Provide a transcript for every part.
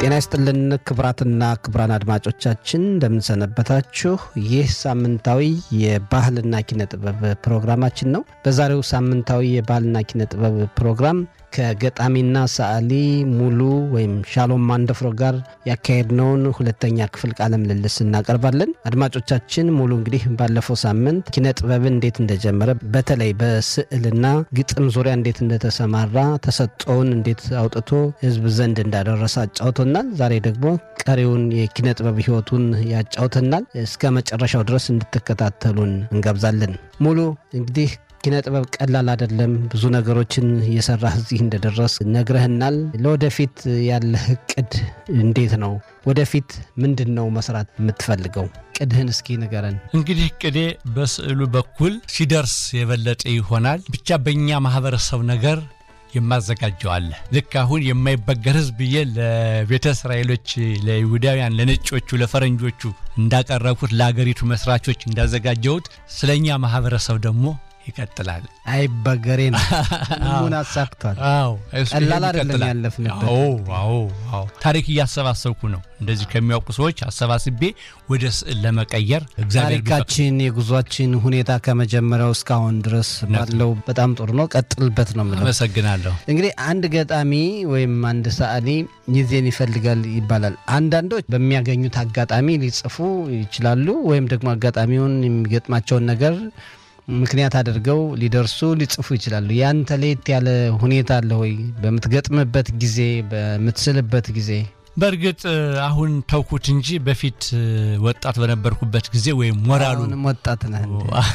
ጤና ይስጥልን ክቡራትና ክቡራን አድማጮቻችን እንደምንሰነበታችሁ። ይህ ሳምንታዊ የባህልና ኪነ ጥበብ ፕሮግራማችን ነው። በዛሬው ሳምንታዊ የባህልና ኪነ ጥበብ ፕሮግራም ከገጣሚና ሰዓሊ ሙሉ ወይም ሻሎም ማንደፍሮ ጋር ያካሄድነውን ሁለተኛ ክፍል ቃለ ምልልስ እናቀርባለን። አድማጮቻችን ሙሉ እንግዲህ ባለፈው ሳምንት ኪነ ጥበብን እንዴት እንደጀመረ በተለይ በስዕልና ግጥም ዙሪያ እንዴት እንደተሰማራ ተሰጥኦውን እንዴት አውጥቶ ሕዝብ ዘንድ እንዳደረሰ አጫውቶናል። ዛሬ ደግሞ ቀሪውን የኪነ ጥበብ ሕይወቱን ያጫውተናል። እስከ መጨረሻው ድረስ እንድትከታተሉን እንጋብዛለን። ሙሉ እንግዲህ ኪነ ጥበብ ቀላል አይደለም። ብዙ ነገሮችን እየሰራህ እዚህ እንደደረስ ነግረህናል። ለወደፊት ያለህ እቅድ እንዴት ነው? ወደፊት ምንድን ነው መስራት የምትፈልገው? ቅድህን እስኪ ንገረን። እንግዲህ ቅዴ በስዕሉ በኩል ሲደርስ የበለጠ ይሆናል። ብቻ በእኛ ማህበረሰብ ነገር የማዘጋጀዋለ ልክ አሁን የማይበገር ህዝብ ብዬ ለቤተ እስራኤሎች፣ ለይሁዳውያን፣ ለነጮቹ፣ ለፈረንጆቹ እንዳቀረብኩት ለአገሪቱ መስራቾች እንዳዘጋጀሁት ስለኛ ማህበረሰብ ደግሞ ይቀጥላል። አይበገሬ ነው። ሁሉን አሳክቷል። ቀላል አይደለም ያለፍንበት። አዎ አዎ፣ ታሪክ እያሰባሰብኩ ነው። እንደዚህ ከሚያውቁ ሰዎች አሰባስቤ ወደ ስዕል ለመቀየር እግዚአብሔር ታሪካችን የጉዟችን ሁኔታ ከመጀመሪያው እስካሁን ድረስ ባለው በጣም ጥሩ ነው። ቀጥልበት ነው የምለው። አመሰግናለሁ። እንግዲህ አንድ ገጣሚ ወይም አንድ ሰዓሊ ጊዜን ይፈልጋል ይባላል። አንዳንዶች በሚያገኙት አጋጣሚ ሊጽፉ ይችላሉ፣ ወይም ደግሞ አጋጣሚውን የሚገጥማቸውን ነገር ምክንያት አድርገው ሊደርሱ ሊጽፉ ይችላሉ። ያንተ ለየት ያለ ሁኔታ አለ ወይ? በምትገጥምበት ጊዜ፣ በምትስልበት ጊዜ? በእርግጥ አሁን ተውኩት እንጂ በፊት ወጣት በነበርኩበት ጊዜ ወይም ሞራሉ አሁንም ወጣት ነህ።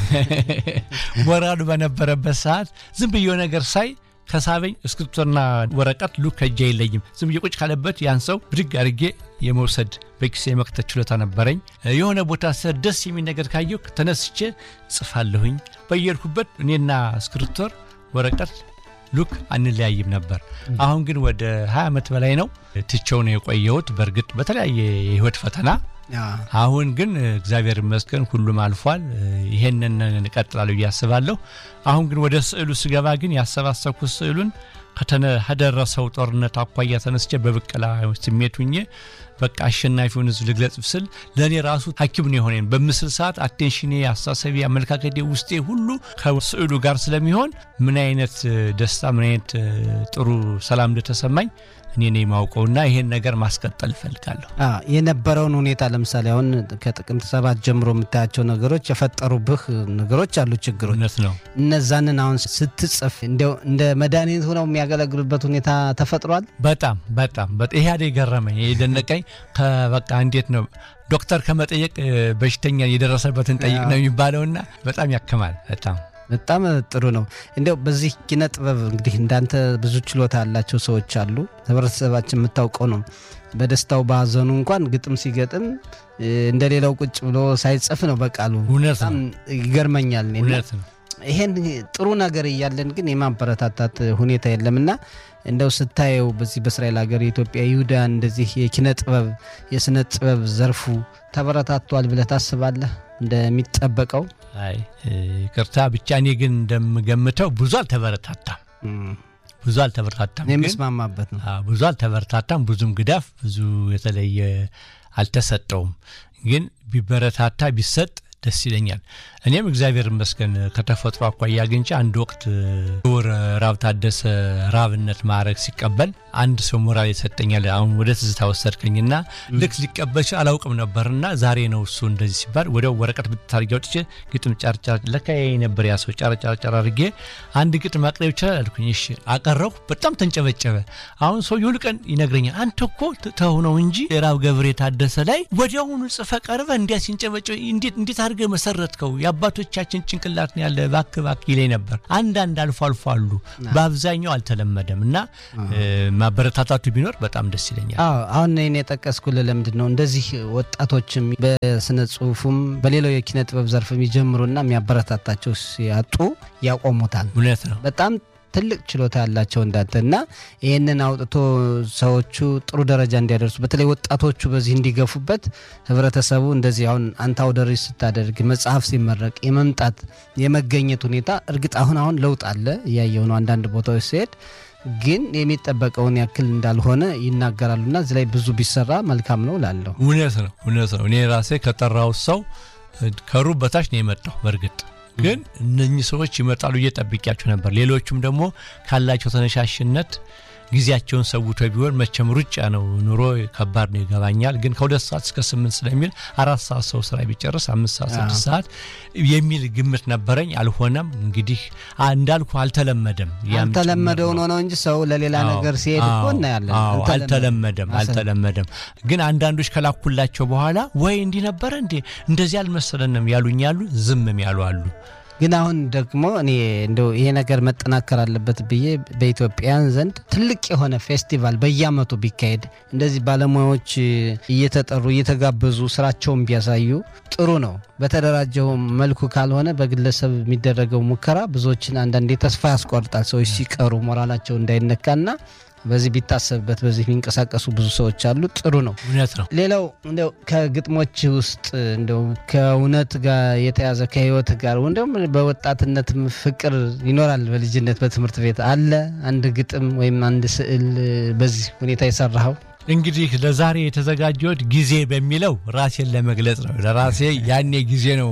ሞራሉ በነበረበት ሰዓት ዝም ብዬ ነገር ሳይ ከሳበኝ እስክሪብቶና ወረቀት ሉ ከእጅ አይለይም። ዝም ብዬ ቁጭ ካለበት ያን ሰው ብድግ አድርጌ የመውሰድ በኪሴ የመክተት ችሎታ ነበረኝ። የሆነ ቦታ ሰ ደስ የሚል ነገር ካየሁ ተነስቼ ጽፋለሁኝ። በየሄድኩበት እኔና እስክሪብቶር ወረቀት ሉክ አንለያይም ነበር። አሁን ግን ወደ 20 ዓመት በላይ ነው ትቼው ነው የቆየሁት። በእርግጥ በተለያየ የህይወት ፈተና አሁን ግን እግዚአብሔር ይመስገን ሁሉም አልፏል። ይሄንን እቀጥላለሁ ብዬ አስባለሁ። አሁን ግን ወደ ስዕሉ ስገባ ግን ያሰባሰብኩት ስዕሉን ከደረሰው ጦርነት አኳያ ተነስቼ በብቀላ ስሜት ሁኜ በቃ አሸናፊውን ህዝብ ልግለጽ ስል ለእኔ ራሱ ሐኪም ነው የሆነኝ። በምስል ሰዓት አቴንሽኔ፣ አስተሳሰቤ፣ አመለካከቴ ውስጤ ሁሉ ከስዕሉ ጋር ስለሚሆን ምን አይነት ደስታ ምን አይነት ጥሩ ሰላም እንደተሰማኝ እኔ ነው የማውቀውና ይሄን ነገር ማስቀጠል እፈልጋለሁ። የነበረውን ሁኔታ ለምሳሌ አሁን ከጥቅምት ሰባት ጀምሮ የምታያቸው ነገሮች የፈጠሩብህ ነገሮች አሉ፣ ችግሮች። እውነት ነው። እነዛንን አሁን ስትጽፍ እንዲያው እንደ መድኃኒት ሆነው የሚያገለግሉበት ሁኔታ ተፈጥሯል። በጣም በጣም ይሄ አደ የገረመኝ የደነቀኝ ከበቃ እንዴት ነው ዶክተር ከመጠየቅ በሽተኛ የደረሰበትን ጠይቅ ነው የሚባለውና በጣም ያክማል በጣም በጣም ጥሩ ነው። እንዲያው በዚህ ኪነ ጥበብ እንግዲህ እንዳንተ ብዙ ችሎታ ያላቸው ሰዎች አሉ። ህብረተሰባችን የምታውቀው ነው። በደስታው በሀዘኑ እንኳን ግጥም ሲገጥም እንደ ሌላው ቁጭ ብሎ ሳይጽፍ ነው በቃሉ። እውነት በጣም ይገርመኛል። እውነት ነው። ይሄን ጥሩ ነገር እያለን ግን የማበረታታት ሁኔታ የለምና እንደው ስታየው በዚህ በእስራኤል ሀገር የኢትዮጵያ ይሁዳን እንደዚህ የኪነ ጥበብ የስነ ጥበብ ዘርፉ ተበረታቷል ብለህ ታስባለህ? እንደሚጠበቀው አይ ይቅርታ ብቻ እኔ ግን እንደምገምተው ብዙ አልተበረታታም፣ ብዙ አልተበረታታም። የምስማማበት ነው። ብዙ አልተበረታታም፣ ብዙም ግዳፍ ብዙ የተለየ አልተሰጠውም። ግን ቢበረታታ ቢሰጥ ደስ ይለኛል። እኔም እግዚአብሔር ይመስገን ከተፈጥሮ አኳያ አግኝቼ አንድ ወቅት ክቡር ራብ ታደሰ ራብነት ማዕረግ ሲቀበል አንድ ሰው ሞራል የሰጠኛል። አሁን ወደ ትዝታ ወሰድከኝና ልክ ሊቀበል ሲል አላውቅም ነበርና ዛሬ ነው እሱ እንደዚህ ሲባል ወዲያው ወረቀት ብታርጊ አውጥቼ ግጥም ጫርጫር ለካ ነበር ያ ሰው ጫርጫርጫር አድርጌ አንድ ግጥም ማቅረብ ይችላል አልኩኝ። እሺ አቀረብኩ። በጣም ተንጨበጨበ። አሁን ሰው ሁል ቀን ይነግረኛል፣ አንተ እኮ ተው ነው እንጂ ራብ ገብሬ ታደሰ ላይ ወዲያውኑ ጽፈ ቀርበ እንዲያ ሲንጨበጨ እንዴት አድርገህ መሰረትከው የአባቶቻችን ጭንቅላት ነው ያለ ባክ ባክ ይለኝ ነበር። አንዳንድ አልፎ አልፎ አሉ፣ በአብዛኛው አልተለመደም እና ማበረታታቱ ቢኖር በጣም ደስ ይለኛል። አዎ አሁን እኔ የጠቀስኩልህ ለምንድን ነው እንደዚህ ወጣቶችም በስነ ጽሁፉም በሌላው የኪነ ጥበብ ዘርፍ የሚጀምሩና የሚያበረታታቸው ሲያጡ ያቆሙታል። እውነት ነው። በጣም ትልቅ ችሎታ ያላቸው እንዳንተ እና ይህንን አውጥቶ ሰዎቹ ጥሩ ደረጃ እንዲያደርሱ በተለይ ወጣቶቹ በዚህ እንዲገፉበት ህብረተሰቡ እንደዚህ አሁን አንተ አውደ ርዕይ ስታደርግ መጽሐፍ ሲመረቅ የመምጣት የመገኘት ሁኔታ እርግጥ አሁን አሁን ለውጥ አለ እያየው ነው። አንዳንድ ቦታዎች ሲሄድ ግን የሚጠበቀውን ያክል እንዳልሆነ ይናገራሉና እዚህ ላይ ብዙ ቢሰራ መልካም ነው ላለሁ እውነት ነው እውነት ነው። እኔ ራሴ ከጠራሁት ሰው ከሩብ በታች ነው የመጣው። በእርግጥ ግን እነኚህ ሰዎች ይመጣሉ እየጠብቂያቸው ነበር። ሌሎቹም ደግሞ ካላቸው ተነሻሽነት ጊዜያቸውን ሰውቶ ቢሆን መቼም ሩጫ ነው፣ ኑሮ ከባድ ነው ይገባኛል። ግን ከሁለት ሰዓት እስከ ስምንት ስለሚል አራት ሰዓት ሰው ስራ ቢጨርስ አምስት ሰዓት ስድስት ሰዓት የሚል ግምት ነበረኝ። አልሆነም። እንግዲህ እንዳልኩ አልተለመደም። አልተለመደውን ሆነው እንጂ ሰው ለሌላ ነገር ሲሄድ እኮ እናያለን። አልተለመደም አልተለመደም። ግን አንዳንዶች ከላኩላቸው በኋላ ወይ እንዲህ ነበረ እንዴ እንደዚህ አልመሰለንም ያሉኝ ያሉ፣ ዝምም ያሉ አሉ። ግን አሁን ደግሞ እኔ እንደው ይሄ ነገር መጠናከር አለበት ብዬ በኢትዮጵያን ዘንድ ትልቅ የሆነ ፌስቲቫል በየዓመቱ ቢካሄድ እንደዚህ ባለሙያዎች እየተጠሩ እየተጋበዙ ስራቸውን ቢያሳዩ ጥሩ ነው። በተደራጀው መልኩ ካልሆነ በግለሰብ የሚደረገው ሙከራ ብዙዎችን አንዳንዴ ተስፋ ያስቆርጣል። ሰዎች ሲቀሩ ሞራላቸው እንዳይነካና በዚህ ቢታሰብበት በዚህ የሚንቀሳቀሱ ብዙ ሰዎች አሉ። ጥሩ ነው። እውነት ነው። ሌላው እንደው ከግጥሞች ውስጥ እንደው ከእውነት ጋር የተያዘ ከህይወት ጋር እንደውም በወጣትነትም ፍቅር ይኖራል። በልጅነት በትምህርት ቤት አለ አንድ ግጥም ወይም አንድ ስዕል በዚህ ሁኔታ የሰራኸው? እንግዲህ ለዛሬ የተዘጋጀሁት ጊዜ በሚለው ራሴን ለመግለጽ ነው። ለራሴ ያኔ ጊዜ ነው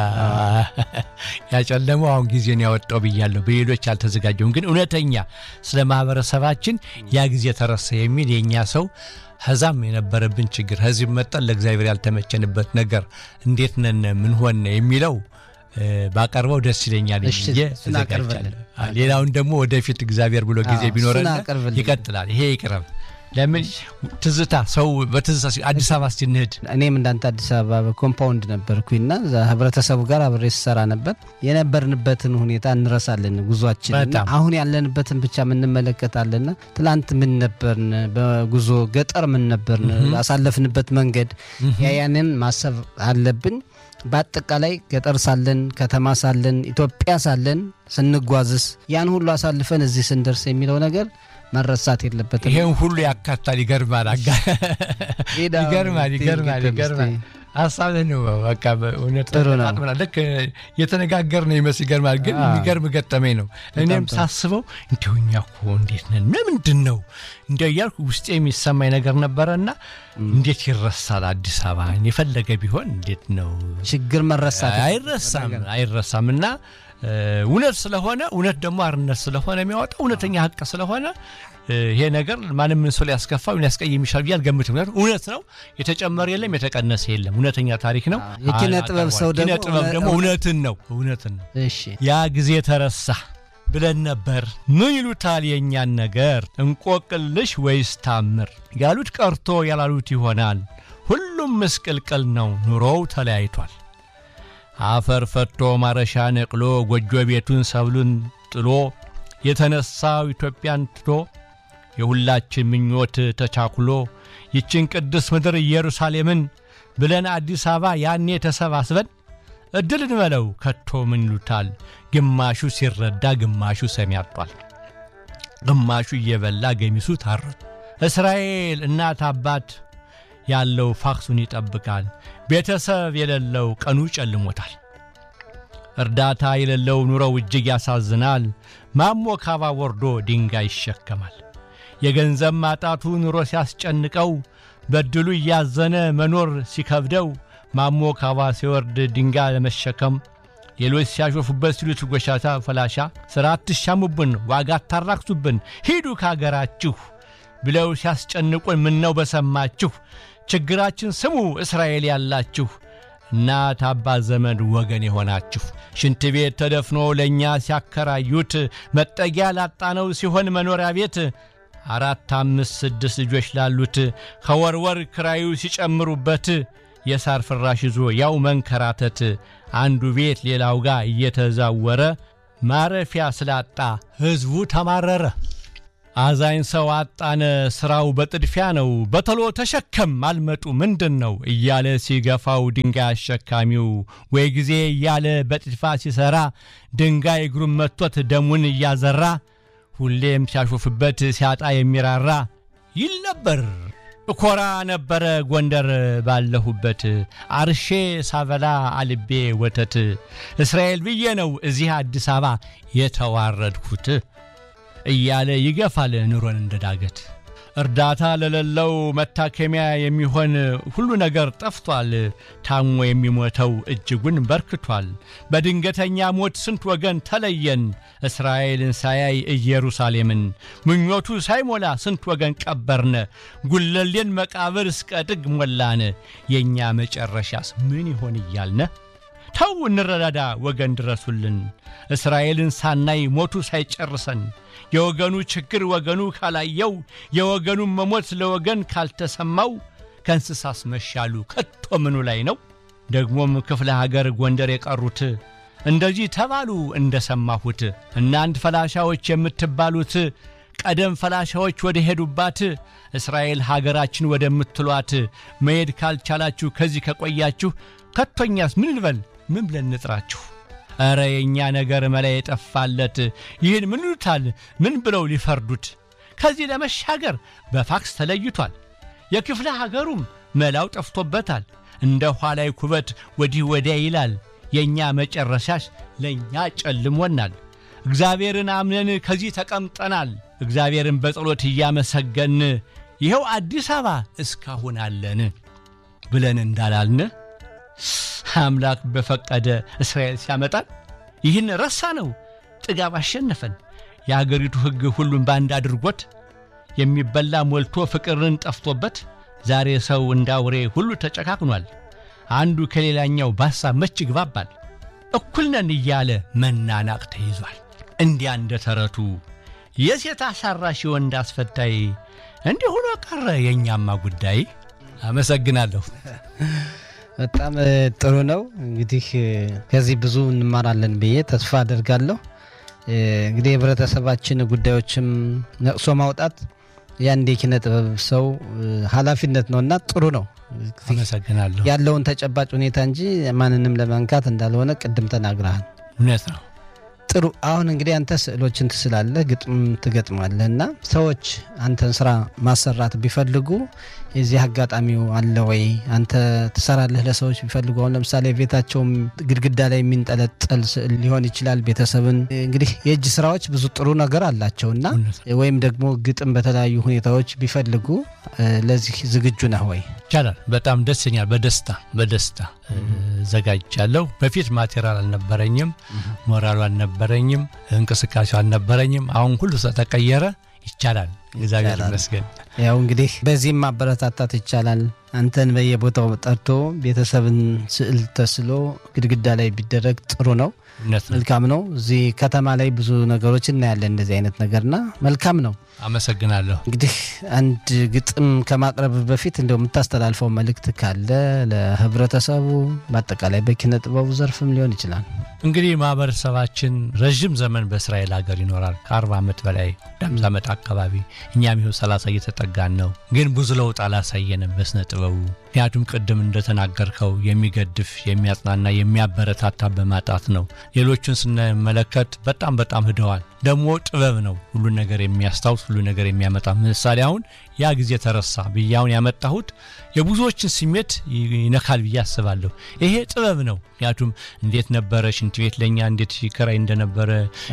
ያጨለመው፣ አሁን ጊዜን ያወጣው ብያለሁ። በሌሎች አልተዘጋጀውም። ግን እውነተኛ ስለ ማህበረሰባችን ያ ጊዜ ተረሳ የሚል የእኛ ሰው ከዛም የነበረብን ችግር ከዚህ መጠን ለእግዚአብሔር ያልተመቸንበት ነገር እንዴት ነን ምን ሆነ የሚለው ባቀርበው ደስ ይለኛል ብዬ ተዘጋጅቻለሁ። ሌላውን ደግሞ ወደፊት እግዚአብሔር ብሎ ጊዜ ቢኖረን ይቀጥላል። ይሄ ይቅረብ። ለምን ትዝታ ሰው በትዝታ አዲስ አበባ ስንሄድ እኔም እንዳንተ አዲስ አበባ በኮምፓውንድ ነበርኩኝና ህብረተሰቡ ጋር አብሬ ስሰራ ነበር። የነበርንበትን ሁኔታ እንረሳለን ጉዟችን። አሁን ያለንበትን ብቻ የምንመለከታለና ትላንት ምን ነበርን፣ በጉዞ ገጠር ምን ነበርን፣ አሳለፍንበት መንገድ ያያንን ማሰብ አለብን። በአጠቃላይ ገጠር ሳለን ከተማ ሳለን ኢትዮጵያ ሳለን ስንጓዝስ ያን ሁሉ አሳልፈን እዚህ ስንደርስ የሚለው ነገር መረሳት የለበትም። ይሄን ሁሉ ያካታል። ይገርማል፣ ይገርማል፣ ይገርማል፣ ይገርማል። ሀሳብህ ነው። በቃ እውነት ልክ የተነጋገር ነው ይመስል ይገርማል። ግን የሚገርም ገጠመኝ ነው። እኔም ሳስበው እንዲሁ እኛ እኮ እንዴት ነን ምንድን ነው እንዲ እያልኩ ውስጤ የሚሰማኝ ነገር ነበረና እንዴት ይረሳል አዲስ አበባ የፈለገ ቢሆን እንዴት ነው ችግር መረሳት አይረሳም አይረሳም እና እውነት ስለሆነ እውነት ደግሞ አርነት ስለሆነ የሚያወጣው እውነተኛ ሀቅ ስለሆነ ይሄ ነገር ማንም ምን ሰው ሊያስከፋ ሊያስቀይም ይችላል ብዬ አልገምትም። ምክንያቱም እውነት ነው፣ የተጨመረ የለም፣ የተቀነሰ የለም። እውነተኛ ታሪክ ነው። የኪነ ጥበብ ሰው ደግሞ ኪነ ጥበብ ደግሞ እውነትን ነው እውነትን ነው። ያ ጊዜ ተረሳ ብለን ነበር። ምን ይሉታል የእኛን ነገር እንቆቅልሽ ወይስ ታምር? ያሉት ቀርቶ ያላሉት ይሆናል። ሁሉም ምስቅልቅል ነው፣ ኑሮው ተለያይቷል። አፈር ፈቶ ማረሻ ነቅሎ ጎጆ ቤቱን ሰብሉን ጥሎ የተነሳው ኢትዮጵያን ትቶ የሁላችን ምኞት ተቻኩሎ ይችን ቅድስ ምድር ኢየሩሳሌምን ብለን አዲስ አበባ ያኔ ተሰባስበን እድል እንበለው ከቶ ምን ይሉታል? ግማሹ ሲረዳ ግማሹ ሰሚ አጧል። ግማሹ እየበላ ገሚሱ ታረቱ። እስራኤል እናት አባት ያለው ፋክሱን ይጠብቃል። ቤተሰብ የሌለው ቀኑ ጨልሞታል። እርዳታ የሌለው ኑሮው እጅግ ያሳዝናል። ማሞ ካባ ወርዶ ድንጋይ ይሸከማል። የገንዘብ ማጣቱ ኑሮ ሲያስጨንቀው በድሉ እያዘነ መኖር ሲከብደው ማሞ ካባ ሲወርድ ድንጋይ ለመሸከም ሌሎች ሲያሾፉበት ሲሉት ጎሻታ ፈላሻ ሥራ አትሻሙብን፣ ዋጋ አታራክሱብን፣ ሂዱ ካገራችሁ ብለው ሲያስጨንቁን ምነው በሰማችሁ ችግራችን ስሙ እስራኤል ያላችሁ እናት አባት ዘመድ ወገን የሆናችሁ ሽንት ቤት ተደፍኖ ለእኛ ሲያከራዩት መጠጊያ ላጣነው ሲሆን መኖሪያ ቤት አራት አምስት ስድስት ልጆች ላሉት ከወርወር ክራዩ ሲጨምሩበት የሳር ፍራሽ ይዞ ያው መንከራተት አንዱ ቤት ሌላው ጋር እየተዛወረ ማረፊያ ስላጣ ሕዝቡ ተማረረ። አዛኝ ሰው አጣነ ሥራው በጥድፊያ ነው፣ በተሎ ተሸከም አልመጡ ምንድን ነው እያለ ሲገፋው ድንጋይ አሸካሚው ወይ ጊዜ እያለ በጥድፋ ሲሠራ ድንጋይ እግሩን መቶት ደሙን እያዘራ ሁሌም ሲያሾፍበት ሲያጣ የሚራራ ይል ነበር። እኮራ ነበረ ጎንደር ባለሁበት አርሼ ሳበላ አልቤ ወተት እስራኤል ብዬ ነው እዚህ አዲስ አበባ የተዋረድኩት። እያለ ይገፋል ኑሮን እንደ ዳገት። እርዳታ ለሌለው መታከሚያ የሚሆን ሁሉ ነገር ጠፍቷል። ታሞ የሚሞተው እጅጉን በርክቷል። በድንገተኛ ሞት ስንት ወገን ተለየን። እስራኤልን ሳያይ ኢየሩሳሌምን ምኞቱ ሳይሞላ ስንት ወገን ቀበርነ። ጉለሌን መቃብር እስከ ጥግ ሞላን። የእኛ መጨረሻስ ምን ይሆን እያልነ ተው እንረዳዳ ወገን ድረሱልን። እስራኤልን ሳናይ ሞቱ ሳይጨርሰን የወገኑ ችግር ወገኑ ካላየው የወገኑን መሞት ለወገን ካልተሰማው ከእንስሳስ መሻሉ ከቶ ምኑ ላይ ነው? ደግሞም ክፍለ ሀገር ጎንደር የቀሩት እንደዚህ ተባሉ እንደ ሰማሁት። እናንት ፈላሻዎች የምትባሉት ቀደም ፈላሻዎች ወደ ሄዱባት እስራኤል ሀገራችን ወደምትሏት መሄድ ካልቻላችሁ ከዚህ ከቆያችሁ ከቶኛስ ምን ልበል ምን ብለን ንጥራችሁ? ኧረ የእኛ ነገር መላ የጠፋለት ይህን ምን ይሉታል? ምን ብለው ሊፈርዱት? ከዚህ ለመሻገር በፋክስ ተለይቷል። የክፍለ ሀገሩም መላው ጠፍቶበታል። እንደ ኋላይ ኩበት ወዲህ ወዲያ ይላል። የእኛ መጨረሻሽ ለእኛ ጨልሞናል። እግዚአብሔርን አምነን ከዚህ ተቀምጠናል። እግዚአብሔርን በጸሎት እያመሰገን ይኸው አዲስ አበባ እስካሁን አለን ብለን እንዳላልን አምላክ በፈቀደ እስራኤል ሲያመጣን ይህን ረሳ ነው። ጥጋብ አሸነፈን። የአገሪቱ ሕግ ሁሉን በአንድ አድርጎት የሚበላ ሞልቶ ፍቅርን ጠፍቶበት ዛሬ ሰው እንዳውሬ ሁሉ ተጨካክኗል። አንዱ ከሌላኛው በሐሳብ መች ይግባባል። እኩል ነን እያለ መናናቅ ተይዟል። እንዲያ እንደ ተረቱ የሴት አሳራሽ የወንድ አስፈታይ እንዲህ ሆኖ ቀረ የእኛማ ጉዳይ። አመሰግናለሁ። በጣም ጥሩ ነው። እንግዲህ ከዚህ ብዙ እንማራለን ብዬ ተስፋ አደርጋለሁ። እንግዲህ የህብረተሰባችን ጉዳዮችም ነቅሶ ማውጣት የአንድ የኪነ ጥበብ ሰው ኃላፊነት ነው እና ጥሩ ነው። አመሰግናለሁ። ያለውን ተጨባጭ ሁኔታ እንጂ ማንንም ለመንካት እንዳልሆነ ቅድም ተናግረሃል። እውነት ነው። ጥሩ። አሁን እንግዲህ አንተ ስዕሎችን ትስላለህ፣ ግጥም ትገጥማለህ እና ሰዎች አንተን ስራ ማሰራት ቢፈልጉ የዚህ አጋጣሚው አለ ወይ? አንተ ትሰራለህ ለሰዎች ቢፈልጉ አሁን ለምሳሌ ቤታቸውም ግድግዳ ላይ የሚንጠለጠል ስዕል ሊሆን ይችላል። ቤተሰብን እንግዲህ የእጅ ስራዎች ብዙ ጥሩ ነገር አላቸው እና ወይም ደግሞ ግጥም በተለያዩ ሁኔታዎች ቢፈልጉ ለዚህ ዝግጁ ነህ ወይ? ይቻላል። በጣም ደስ ይለኛል። በደስታ በደስታ ዘጋጅቻለሁ። በፊት ማቴሪያል አልነበረኝም፣ ሞራሉ አልነበረኝም፣ እንቅስቃሴው አልነበረኝም። አሁን ሁሉ ተቀየረ። ይቻላል። እግዚአብሔር ይመስገን። ያው እንግዲህ በዚህም ማበረታታት ይቻላል። አንተን በየቦታው ጠርቶ ቤተሰብን ስዕል ተስሎ ግድግዳ ላይ ቢደረግ ጥሩ ነው፣ መልካም ነው። እዚህ ከተማ ላይ ብዙ ነገሮች እናያለን እንደዚህ አይነት ነገርና መልካም ነው። አመሰግናለሁ። እንግዲህ አንድ ግጥም ከማቅረብ በፊት እንደው የምታስተላልፈው መልእክት ካለ ለህብረተሰቡ፣ በአጠቃላይ በኪነ ጥበቡ ዘርፍም ሊሆን ይችላል። እንግዲህ ማህበረሰባችን ረዥም ዘመን በእስራኤል ሀገር ይኖራል። ከአርባ ዓመት በላይ ወደ ዓመት አካባቢ እኛም ይኸው ሰላሳ እየተጠጋን ነው። ግን ብዙ ለውጥ አላሳየንም በስነ ጥበቡ። ምክንያቱም ቅድም እንደተናገርከው የሚገድፍ የሚያጽናና የሚያበረታታ በማጣት ነው። ሌሎቹን ስንመለከት በጣም በጣም ሂደዋል። ደግሞ ጥበብ ነው ሁሉን ነገር የሚያስታውስ ሁሉ ነገር የሚያመጣ ምሳሌ አሁን ያ ጊዜ ተረሳ ብዬ አሁን ያመጣሁት የብዙዎችን ስሜት ይነካል ብዬ አስባለሁ። ይሄ ጥበብ ነው። ምክንያቱም እንዴት ነበረ ሽንት ቤት ለእኛ እንዴት ይከራይ እንደነበረ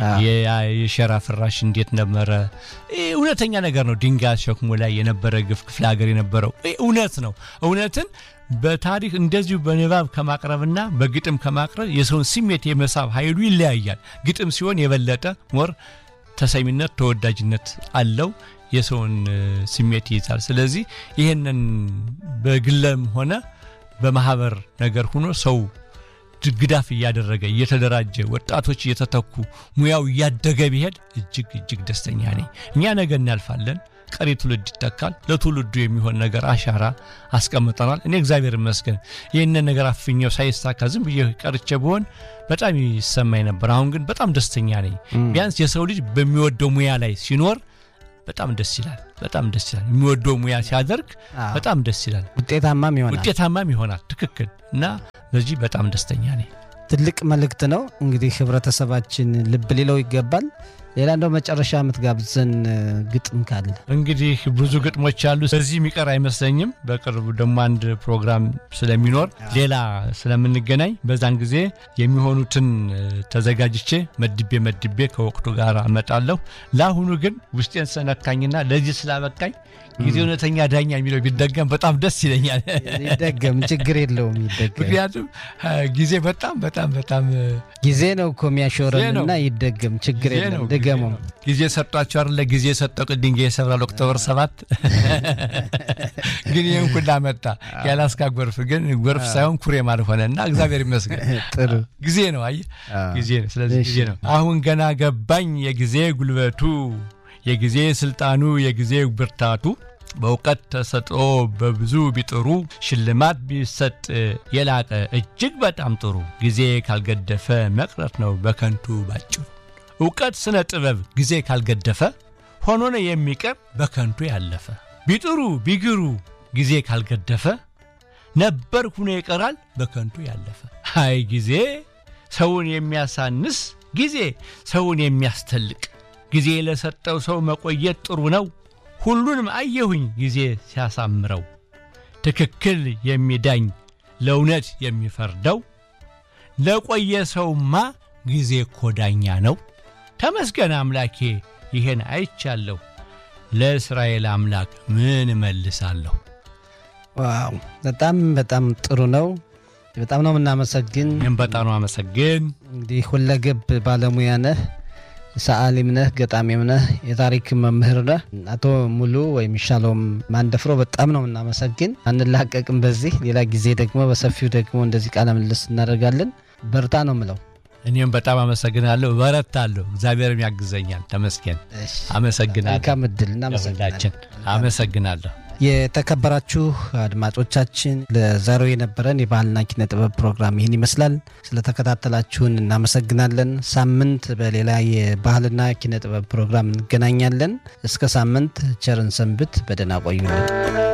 የሸራ ፍራሽ እንዴት ነበረ። እውነተኛ ነገር ነው። ድንጋይ ሸክሞ ላይ የነበረ ግፍ ክፍለ ሀገር የነበረው እውነት ነው። እውነትን በታሪክ እንደዚሁ በንባብ ከማቅረብና በግጥም ከማቅረብ የሰውን ስሜት የመሳብ ኃይሉ ይለያያል። ግጥም ሲሆን የበለጠ ሞር ተሰሚነት፣ ተወዳጅነት አለው። የሰውን ስሜት ይይዛል። ስለዚህ ይህንን በግለም ሆነ በማህበር ነገር ሆኖ ሰው ድግዳፍ እያደረገ እየተደራጀ ወጣቶች እየተተኩ ሙያው እያደገ ቢሄድ እጅግ እጅግ ደስተኛ ነኝ። እኛ ነገ እናልፋለን፣ ቀሪ ትውልድ ይተካል። ለትውልዱ የሚሆን ነገር አሻራ አስቀምጠናል። እኔ እግዚአብሔር ይመስገን ይህንን ነገር አፍኘው ሳይሳካ ዝም ብዬ ቀርቼ ብሆን በጣም ይሰማኝ ነበር። አሁን ግን በጣም ደስተኛ ነኝ። ቢያንስ የሰው ልጅ በሚወደው ሙያ ላይ ሲኖር በጣም ደስ ይላል። በጣም ደስ ይላል። የሚወደው ሙያ ሲያደርግ በጣም ደስ ይላል። ውጤታማም ይሆናል ውጤታማም ይሆናል። ትክክል እና በዚህ በጣም ደስተኛ ነኝ። ትልቅ መልእክት ነው። እንግዲህ ህብረተሰባችን ልብ ሊለው ይገባል። ሌላ እንደው መጨረሻ የምትጋብዘን ግጥም ካለ እንግዲህ ብዙ ግጥሞች አሉ። በዚህ የሚቀር አይመስለኝም። በቅርቡ ደግሞ አንድ ፕሮግራም ስለሚኖር ሌላ ስለምንገናኝ በዛን ጊዜ የሚሆኑትን ተዘጋጅቼ መድቤ መድቤ ከወቅቱ ጋር አመጣለሁ። ለአሁኑ ግን ውስጤን ስለነካኝና ለዚህ ስላበቃኝ ጊዜ እውነተኛ ዳኛ የሚለው ቢደገም በጣም ደስ ይለኛል። ይደገም፣ ችግር የለውም ይደገም። ምክንያቱም ጊዜ በጣም በጣም በጣም ጊዜ ነው እኮ የሚያሾረንና ይደገም፣ ችግር የለም ድገመው። ጊዜ ሰጧቸው አይደለ? ጊዜ ሰጠው ድንጋይ ይሰብራል። ኦክቶበር ሰባት ግን ይህን ሁላ መጣ። የአላስካ ጎርፍ ግን ጎርፍ ሳይሆን ኩሬም አልሆነ እና እግዚአብሔር ይመስገን። ጥሩ ጊዜ ነው፣ አየህ ጊዜ ነው። ስለዚህ ጊዜ ነው። አሁን ገና ገባኝ የጊዜ ጉልበቱ የጊዜ ስልጣኑ የጊዜ ብርታቱ በእውቀት ተሰጥኦ በብዙ ቢጥሩ ሽልማት ቢሰጥ የላቀ እጅግ በጣም ጥሩ ጊዜ ካልገደፈ መቅረት ነው በከንቱ ባጭሩ። እውቀት ስነ ጥበብ ጊዜ ካልገደፈ ሆኖ ነው የሚቀር በከንቱ ያለፈ። ቢጥሩ ቢግሩ ጊዜ ካልገደፈ ነበር ሁኖ ይቀራል በከንቱ ያለፈ። አይ ጊዜ ሰውን የሚያሳንስ ጊዜ ሰውን የሚያስተልቅ ጊዜ ለሰጠው ሰው መቆየት ጥሩ ነው። ሁሉንም አየሁኝ ጊዜ ሲያሳምረው ትክክል የሚዳኝ ለእውነት የሚፈርደው ለቆየ ሰውማ ጊዜ እኮ ዳኛ ነው። ተመስገን አምላኬ ይሄን አይቻለሁ። ለእስራኤል አምላክ ምን እመልሳለሁ? ዋው በጣም በጣም ጥሩ ነው። በጣም ነው የምናመሰግን። ይህም በጣም ነው አመሰግን። እንግዲህ ሁለገብ ባለሙያ ነህ፣ ሰዓሊም ነህ፣ ገጣሚም ነህ፣ የታሪክ መምህር ነህ። አቶ ሙሉ ወይም ሻሎም ማንደፍሮ በጣም ነው የምናመሰግን። አንላቀቅም። በዚህ ሌላ ጊዜ ደግሞ በሰፊው ደግሞ እንደዚህ ቃለ ምልልስ እናደርጋለን። በርታ ነው ምለው። እኔም በጣም አመሰግናለሁ። በረታለሁ። እግዚአብሔርም ያግዘኛል። ተመስገን። አመሰግናለሁ። መልካም እድል። እናመሰግናለን። አመሰግናለሁ። የተከበራችሁ አድማጮቻችን ለዛሬው የነበረን የባህልና ኪነ ጥበብ ፕሮግራም ይህን ይመስላል። ስለተከታተላችሁን እናመሰግናለን። ሳምንት በሌላ የባህልና ኪነ ጥበብ ፕሮግራም እንገናኛለን። እስከ ሳምንት ቸርን ሰንብት። በደህና ቆዩልን።